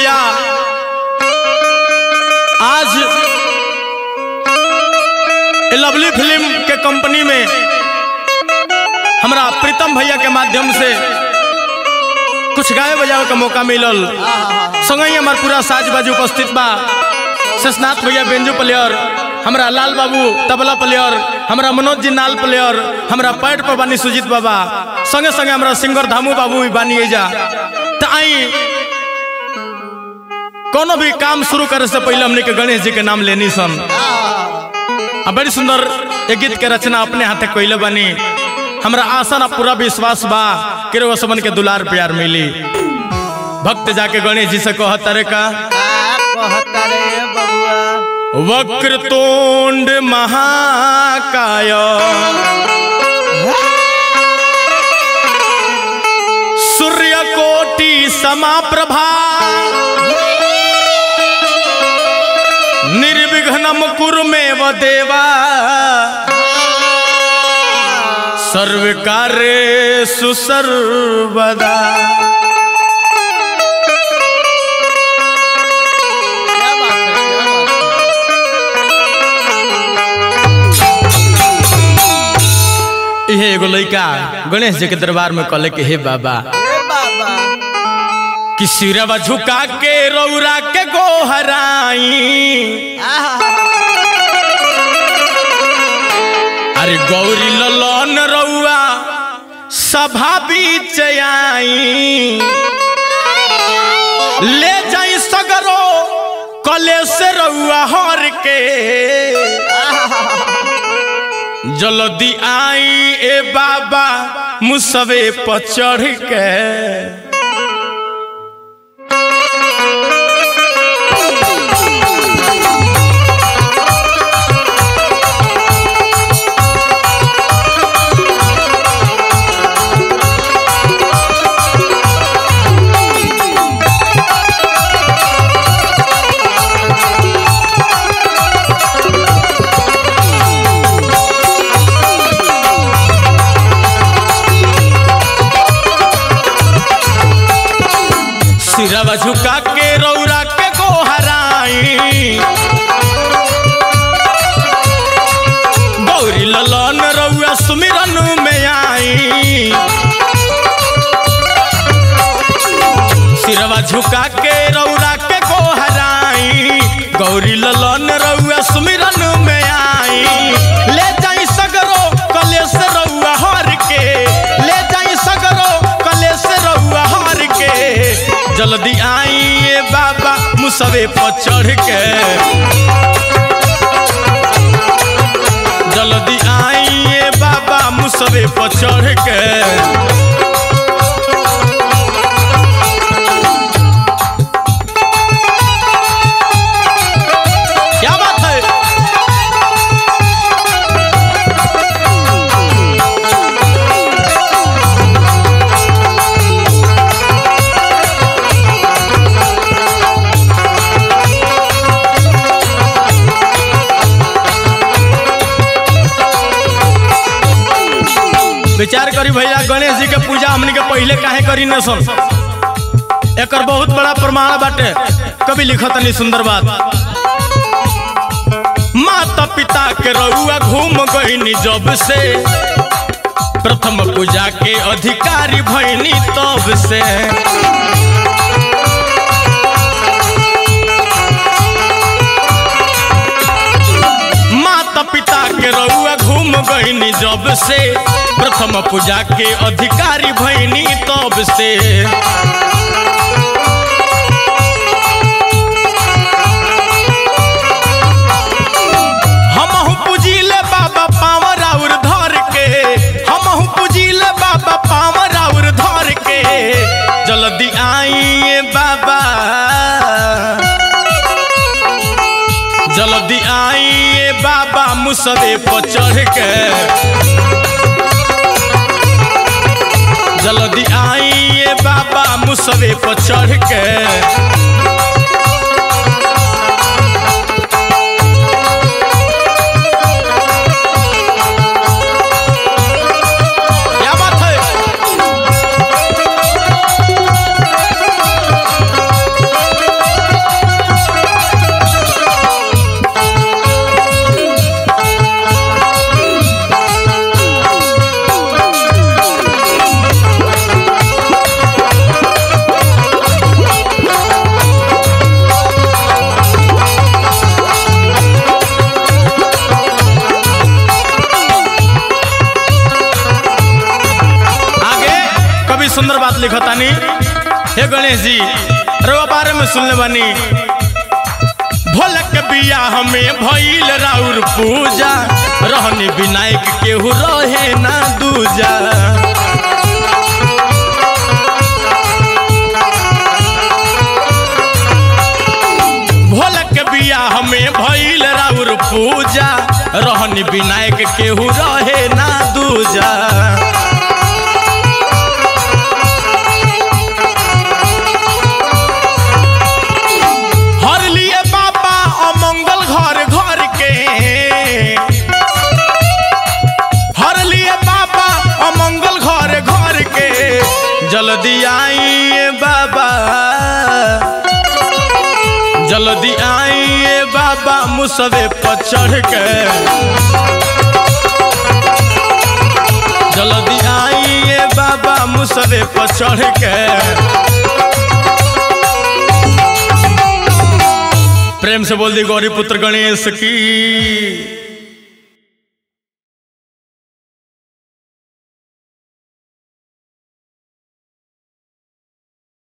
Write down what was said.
भैया आज ये लवली फिल्म के कंपनी में हमरा प्रीतम भैया के माध्यम से कुछ गाय बजावे का मौका मिलल संगही हमार पूरा साज बाज उपस्थित बा शेषनाथ भैया बेंजू प्लेयर हमरा लाल बाबू तबला प्लेयर हमरा मनोज जी नाल प्लेयर हमरा पैड पर बानी सुजीत बाबा संगे संगे हमरा सिंगर धामू बाबू भी बानी एजा त आई कोनो भी काम शुरू करे से पहले हमने के गणेश जी के नाम लेनी सन आ बड़ी सुंदर एक गीत के रचना अपने हाथे कोइले बानी हमरा आशा ना पूरा विश्वास बा कि रो समन के दुलार प्यार मिली भक्त जाके गणेश जी से कहत रे का कहता रे बबुआ वक्रतुंड महाकाय सूर्यकोटि समाप्रभा निर्विघ्नम कुरु मे देवा सर्वकार्येषु सर्वदा क्या बात है क्या बात है इहे एगो लइका गणेश जी के दरबार में कहले कि हे बाबा हे बाबा कि सिरवा झुका के रौरा के गोहराई आहा अरे गौरी ललन रौआ सभा बीच आई ले जाई सगरो कले से रउआ हर के जल्दी आई ए बाबा मुसवे पर चढ़ के सिरवा झुका के रौरा के गोहराई गौरी ललन रउआ सुमिरन में आई सिरवा झुका के रौरा के गोहराई गौरी ललन रउआ सुमिरन में आई ले जाई सगरो कलेश रउआ हर के ले जाई सगरो कलेश रउआ हर के जल्दी आई ए बाबा मुसवे पर चढ़ के जल्दी आई ए बाबा मुसवे पर चढ़ के क्या बात है विचार करी भैया गणेश जी के पूजा हमनी के पहले काहे करी न सन एकर बहुत बड़ा प्रमाण बाटे कभी लिखत नहीं सुंदर बात माता पिता के रउआ घूम गईनी जब से प्रथम पूजा के अधिकारी भईनी तब से माता पिता के रउआ घूम गईनी जब से प्रथम पूजा के अधिकारी भईनी तब से हमहू पूजिले बाबा पावर और धर के हमहू पूजिले बाबा पावर और धर के जल्दी आई ए बाबा जल्दी आई ए बाबा मुसवे पर चढ़ के जल्दी आई ए बाबा मुसवे पर चढ़ के क्या बात है सुंदर बात लिखतानी हे गणेश जी रवा बारे में सुनले बानी भोलक बिया हमें भइल राउर पूजा रहनी विनायक केहू रहे ना दूजा भोलक बिया हमें भइल राउर पूजा रहनी विनायक केहू रहे ना दूजा हर लिए बाबा अमंगल घर घर के हर लिए बाबा अमंगल घर घर के जल्दी आइए बाबा जल्दी आइए बाबा मुसवे पर चढ़ के जल्दी आइए बाबा मुसवे पर चढ़ के प्रेम से बोल दी गौरी पुत्र गणेश की